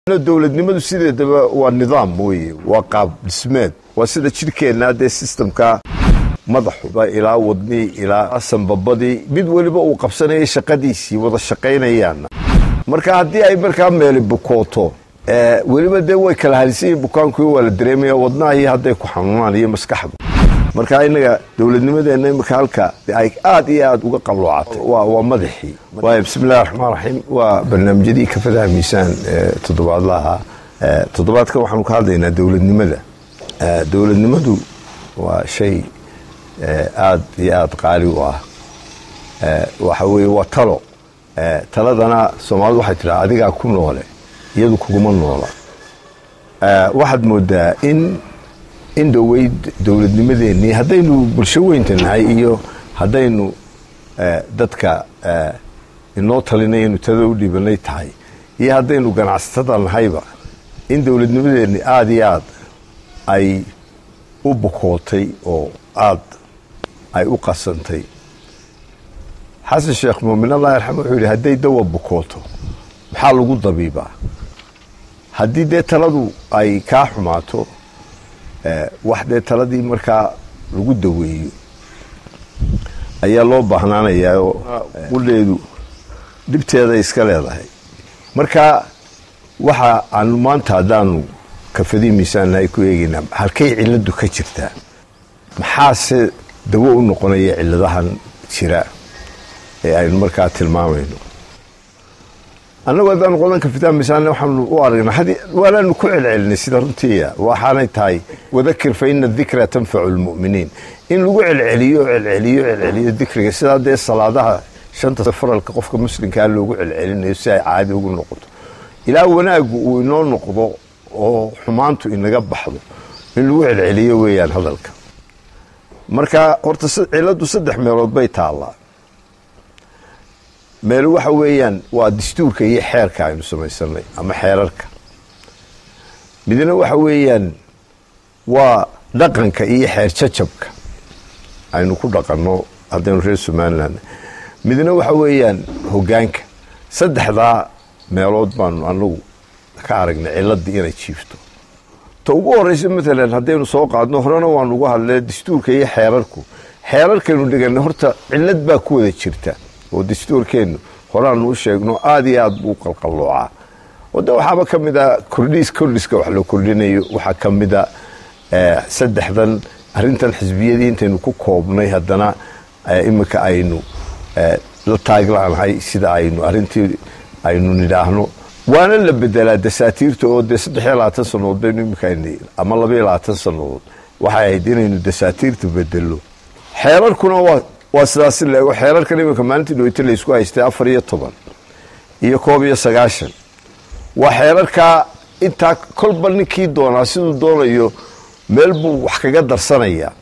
dowladnimadu sideedaba waa nidaam weye waa qaab dhismeed waa sida jidhkeenna dee sistamka madaxuba ilaa wadnii ilaa sanbabadii mid weliba uu qabsanaya shaqadiisii wada shaqaynayaanna marka haddii ay markaa meeli bukooto weliba dee way kala halisayiin bukaanku waa la dareemaya wadnahii hadday ku xanuunaan iyo maskaxdu marka inaga dowladnimadeenna imika halka ay aad iyo aad uga qalloocatay waa madaxii waay bismillahi raxmaan raxiim waa barnaamijyadii kafadaha miisaan toddobaadlaha toddobaadkan waxaanu ka hadlaynaa dowladnimada dowladnimadu waa shay aad iyo aad qaali u ah waxa weye waa talo taladana soomaalidu waxay tidhaha adigaa ku noole iyadu kuguma noola waxaad moodaa in in dhoweyd dowladnimadeennii haddaynu bulsho weynta nahay iyo haddaynu dadka inoo talinay inu tada u dhiibanay tahay iyo haddaynu ganacsatada nahayba in dowladnimadeennii aada iyo aad ay u bukootay oo aad ay u qasantay xasan sheekh muumin allah yarxam wuxuu yidhi hadday dawa bukooto maxaa lagu dabiibaa haddii dee taladu ay kaa xumaato wax dee taladii markaa lagu daweeyo ayaa loo baahnaanayaa oo qudheedu dhibteeday iska leedahay marka waxa aanu maanta haddaanu kafadii miisaannahay ku eegaynaa halkay ciladu ka jirtaa maxaase dawo u noqonaya ciladahan jira ee aynu markaa tilmaamayno annagu haddaan qodan kafitaan misaanne waxaanu u aragnaa waanaanu ku celcelinay sida runtiiya waxaanay tahay wadakir fa ina dikra tanfacu lmu'miniin in lagu celceliyo celceliyo celceliyo dikriga sidaa dee salaadaha shanta faralka qofka muslimkaa loogu celcelinayo si ay caadi ugu noqoto ilaa wanaagu uu inoo noqdo oo xumaantu inaga baxdo in lagu celceliyo weeyaan hadalka marka horta ciladu saddex meelood bay taallaa meel waxa weeyaan waa dastuurka iyo xeerka aynu samaysanay ama xeerarka midna waxa weeyaan waa dhaqanka iyo xeer jajabka aynu ku dhaqanno haddaynu reer somalilan midna waxa weeyaan hogaanka saddexdaa meelood baanu anagu ka aragnay ciladii inay jiifto ta ugu horeysa maalan haddaynu soo qaadno horena waanu uga hadle dastuurka iyo xeerarku xeerarkaynu dhiganay horta cilad baa ku wada jirta oo dastuurkeennu horaanu u sheegno aada iyo aad buu qalqalloocaa oo de waxaaba ka mid a kordhiis kordhiska wax la kordhinayo waxaa ka mida saddexdan arrintan xisbiyadii intaynu ku koobnay haddana iminka aynu la taaglaanahay sida aynu arrintii aynu nidhaahno waana la bedelaa dasaatiirta oo dee saddex iyo labaatan sannadood baynu iminka ama laba iyo labaatan sannadood waxay ahayd inaynu dasaatiirta bedelo xeerarkuna waa waa sidaasi leego xeerarkan iminka maalintii dhaweyta laysku haystay afar iyo toban iyo koob iyo sagaashan waa xeerarkaa intaa kolba ninkii doonaa siduu doonayo meel buu wax kaga darsanaya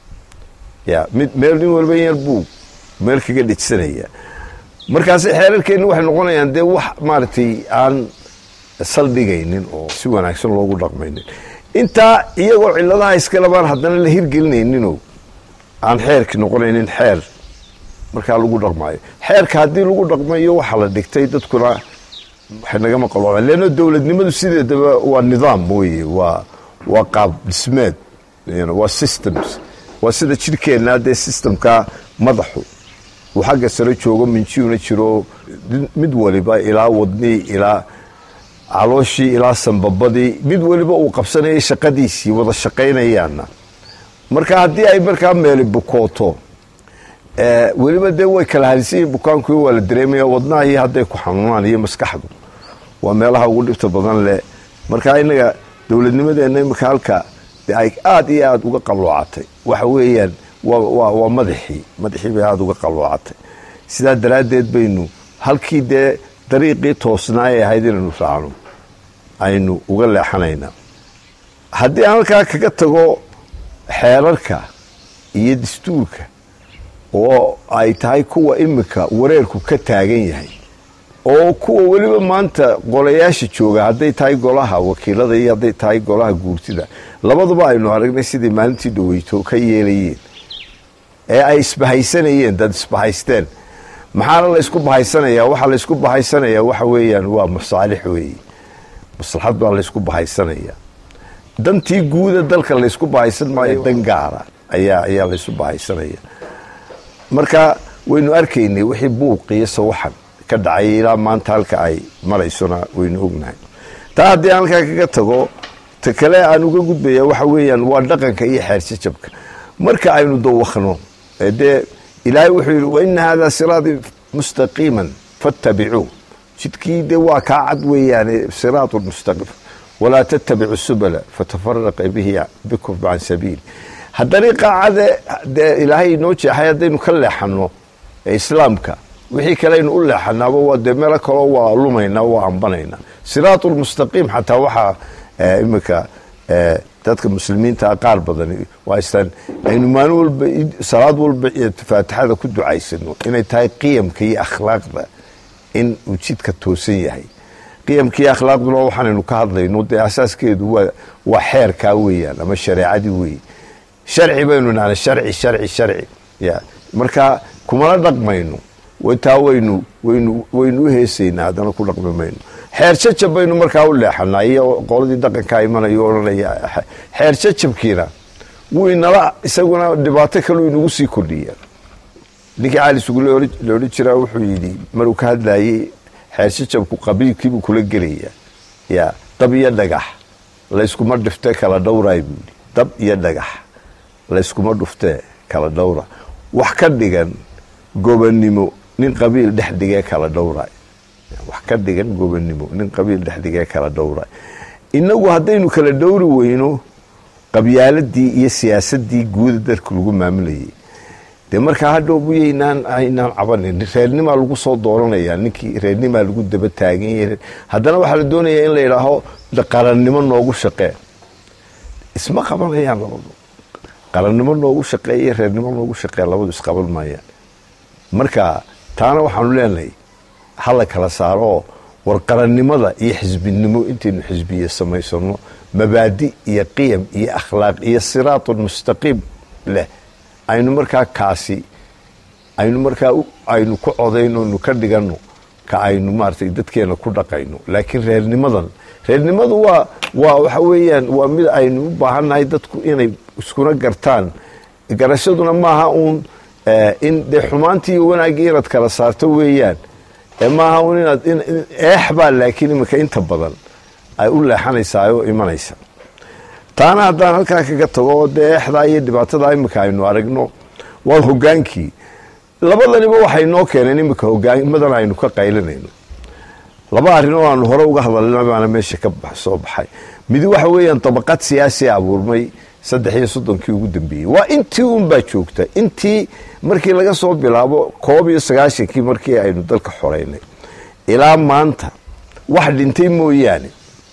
ya mid meel nin walba yar buu meel kaga dhejsanaya markaasi xeerarkeenni waxay noqonayaan dee wax maaragtay aan saldhigaynin oo si wanaagsan loogu dhaqmaynin intaa iyagoo ciladaha iskalabaan haddana la hirgelinayninoo aan xeerki noqonaynin xeer markaa lagu dhaqmaayo xeerka haddii lagu dhaqmayo waxaa la dhigtay dadkuna waxay nagama qaloocan leanno dowladnimadu sideedaba waa nidaam weye waa waa qaab dhismeed waa systems waa sida jidhkeenna dee systemka madaxu uu xagga sare joogo minjiuna jiro mid waliba ilaa wadnii ilaa calooshii ilaa sanbabadii mid waliba uu qabsanaya shaqadiisii wada shaqaynayaanna marka haddii ay markaa meeli bukooto weliba dee way kala halisayiin bukaanku waa la dareemaya wadnahii hadday ku xanuunaan iyo maskaxdu waa meelaha ugu dhibta badan leh marka inaga dowladnimadeenna imika halka ay aada iyo aada uga qalloocatay waxa weeyaan waa madaxii madaxii bay aada uga qalloocatay sidaa daraaddeed baynu halkii dee dariiqii toosnaa ee ahayd inaynu raacno aynu uga leexanaynaa haddii aan halkaa kaga tago xeerarka iyo dastuurka oo ay tahay kuwa imika wareerku ka taagan yahay oo kuwa weliba maanta golayaasha jooga hadday tahay golaha wakiilada iyo hadday tahay golaha guurtida labaduba aynu aragnay sidai maalintii dhaweyto ka yeelayeen ee ay isbahaysanayeen dad isbahaysteen maxaana la ysku bahaysanayaa waxaa la ysku bahaysanayaa waxa weeyaan waa masaalix weeye maslaxad baa laysku bahaysanaya dantii guuda dalka laysku bahaysan maayo dan gaara ayaa ayaa laysu bahaysanaya marka waynu arkaynay wixii buuqiyo sawaxan ka dhacay ilaa maanta halka ay maraysona waynu ognahay taa haddii aan halkaa kaga tago ta kale aan uga gudbaya waxa weeyaan waa dhaqanka iyo xeerjajabka marka aynu dawakno dee ilaahay wuxuu yidhi waina hada siraadii mustaqiiman fattabicuu jidkii dee waa kaa cad weeyaane siraatu mustaqim walaa tattabicu subala fatafaraqa bihi bikum can sabiili haddana qaacade dee ilaahay inoo jeexay haddaynu ka leexano islaamka wixii kale aynu u leexanaaba waa dee meelo kaloo waa lumaynaa waa ambanaynaa siraatu lmustaqiim xataa waxaa iminka dadka muslimiinta qaar badan waastaan aynu maalin walba salaad walba faatixada ku ducaysano inay tahay qiyamka iyo akhlaaqda in uu jidka toosan yahay qiyamka iyo akhlaaqduna waxaanaynu ka hadlayno dee asaaskeedu waa waa xeerkaa weeyaan ama shareecadii weeye sharci baynu nahna sharci sharci sharci ya marka kumala dhaqmayno taa waynu waynu waynu u heesaynaa haddana ku dhaqmi mayno xeer jajab baynu markaa u leexanaa iyo qoladii dhaqankaa imanayo odhanaya xeer jajabkiina wuu inala isaguna dhibaato kaleu inagu sii kordhiya ninkii cali sugule la odhan jiraa wuxuu yidhi maruu ka hadlayey xeer jajabku qabiilkiibuu kula gelaya ya dab iyo dhagax layskuma dhiftee kala dhowraay buu yidhi dab iyo dhagax layskuma dhuftee kala dhowra wax ka dhigan gobannimo nin qabiil dhex dhigee kala dhowraay wax ka dhigan gobannimo nin qabiil dhex dhigee kala dhowraay innagu haddaynu kala dhowri weyno qabyaaladii iyo siyaasadii guuda dalka lagu maamulayay dee markaa hadhow buyaynaan aynaan cabanin reernimaa lagu soo dooranaya ninkii reernimaa lagu daba taagan yahay haddana waxaa la doonayaa in la yidhaaho qarannimo noogu shaqee isma qabanayaan labadu qarannimo noogu shaqeeya reernimo noogu shaqeeya labadu isqaban maayaan marka taana waxaanu leenahay hala kala saaroo war qarannimada iyo xisbinimo intaynu xisbiye samaysano mabaadi iyo qiyam iyo akhlaaq iyo siraatun mustaqiim leh aynu markaa kaasi aynu markaa aynu ku codayno aynu ka dhigano ka aynu maaragtay dadkeena ku dhaqayno laakiin reernimadan reernimadu waa waa waxa weeyaan waa mid aynu u baahannahay dadku inay iskuna gartaan garashaduna maaha uun in dee xumaantii iyo wanaaggii inaad kala saarto weeyaan maaha un inaad eex baa laakiin iminka inta badan ay u leexanaysaa oo imanaysa taana haddaan halkaa kaga tago oo dee eexdaa iyo dhibaatada iminka aynu aragno waa hogaankii labadaniba waxay noo keeneen iminka hogaanimadan aynu ka qaylinayno laba arrin oo aanu hore uga hadalna baana meesha ka soo baxay midi waxa weeyaan dabaqad siyaasi abuurmay saddex iyo soddonkii ugu dambeeyey waa intii unbaa joogta intii markii laga soo bilaabo koob iyo sagaashankii markii aynu dalka xoreynay ilaa maanta wax dhintay mooyaane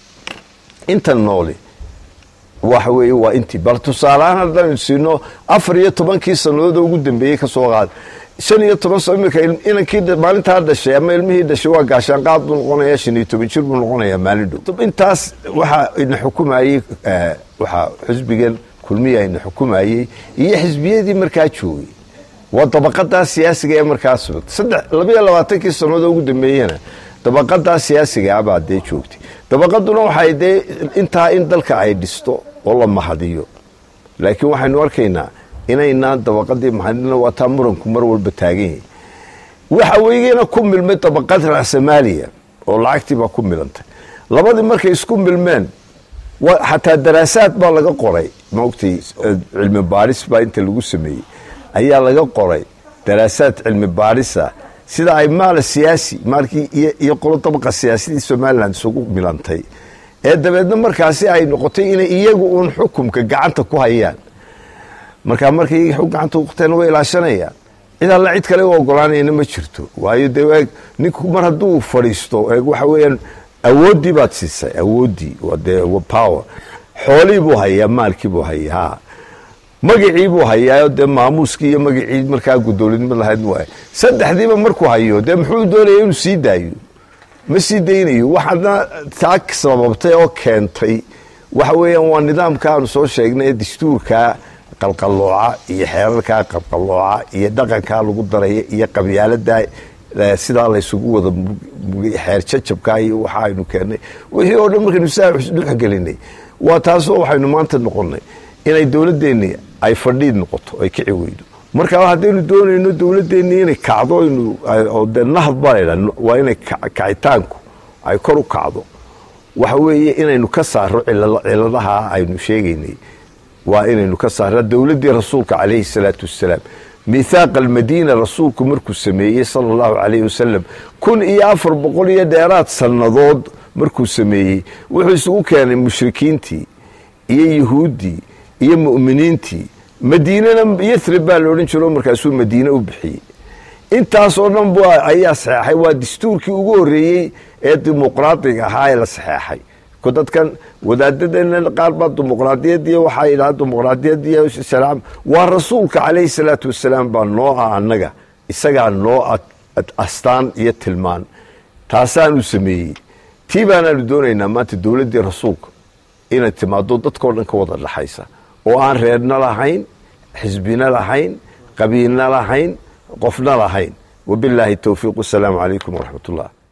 inta nooli waxa weeye waa intii bal tusaaleahaan haddaynu siino afar iyo tobankii sannadood ugu dambeeyey ka soo qaada shan iyo toban sano iminka inankii maalintaa dhashay ama ilmihii dhashay waa gaashaanqaad buu noqonayaa shan iyo toban jir buu noqonayaa maalin dhow intaas waxaa ina xukumayey waxaa xisbigan kulmiya ina xukumayey iyo xisbiyadii markaa joogay waa dabaqadaa siyaasiga ee markaa sugata saddex labayo labaatankii sannadood ugu dambeeyena dabaqadaa siyaasiga abaa dee joogtay dabaqaduna waxay dee intaa in dalka ay dhisto oo la mahadiyo laakiin waxaynu arkaynaa inaynaan dabaqadii mahadina waa taa muranku mar walba taagan yahay waxa weygena ku milmay dabaqad rasamaaliya oo lacagtii baa ku milantay labadii markay isku milmeen xataa daraasaad baa laga qoray maogtay cilmi baaris baa inta lagu sameeyey ayaa laga qoray daraasaad cilmi baarisa sida ay maala siyaasi maalkii iyo qolo dabaqa siyaasadii somalilan isugu milantay ee dabeedna markaasi ay noqotay inay iyagu uun xukumka gacanta ku hayaan markaa markay iyaga gacanta kuqteen way ilaashanayaan cid alla cid kale u ogolaanayana ma jirto waayo dee eeg ninku mar hadduu fadhiisto eeg waxa weeyaan awooddii baad siisay awooddii dee power xoolihii buu hayaa maalkii buu hayaa ha magacii buu hayaa dee maamuuskii iyo magacii markaa guddoolinimad lahayd waay saddexdiiba markuu hayo dee muxuu doonaya inuu sii daayo ma sii daynayo waxaadna taa sababtay oo keentay waxa weeyaan waa nidaamka aanu soo sheegnay ee dastuurkaa qalqallooca iyo xeerarkaa qalqallooca iyo dhaqankaa lagu daraya iyo qabyaalada sidaa laysugu wada xeer jajabka iyo waxa aynu keennay wixii oo dhan markaynu saa dhexgelinay waa taasoo waxaynu maanta noqonnay inay dowladdeenni ay fadhiid noqoto ay kici weydo marka haddaynu doonayno dowladdeenni inay kacdo de nahad baa laydha waa inay kacitaanku ay kor u kacdo waxa weeye inaynu ka saaro ciladaha aynu sheegaynay waa inaynu ka saara dowladdii rasuulka calayhi salaatu wassalaam mithaaqa almadiina rasuulku markuu sameeyey sala allahu calayhi wasalam kun iyo afar boqol iyo dheeraad sannadood markuu sameeyey wuxuu isugu keenay mushrikiintii iyo yuhuuddii iyo mu'miniintii madiinana yathrib baa la odhan jiro markaasuu madiine u bixiyey intaasoo dhan b ayaa saxeexay waa dastuurkii ugu horreeyey ee dimuqraadiga ahaa ee la saxeexay ko dadkan wadaadadeenna qaar baa dimuqraadiyadiy waxaa yidhaha dimuqraadiyadiy waa rasuulka calayhi salaatu wasalaam baa noo ah annaga isagaa noo astaan iyo tilmaan taasaanu sameeyey tii baanaanu doonaynaa maanta dowladdii rasuulka inay timaado dadkao dhan ka wada dhaxaysa oo aan reerna lahayn xisbina lahayn qabiilna lahayn qofna lahayn wabilaahi towfiiq wasalaamu calaykum waraxmat ullah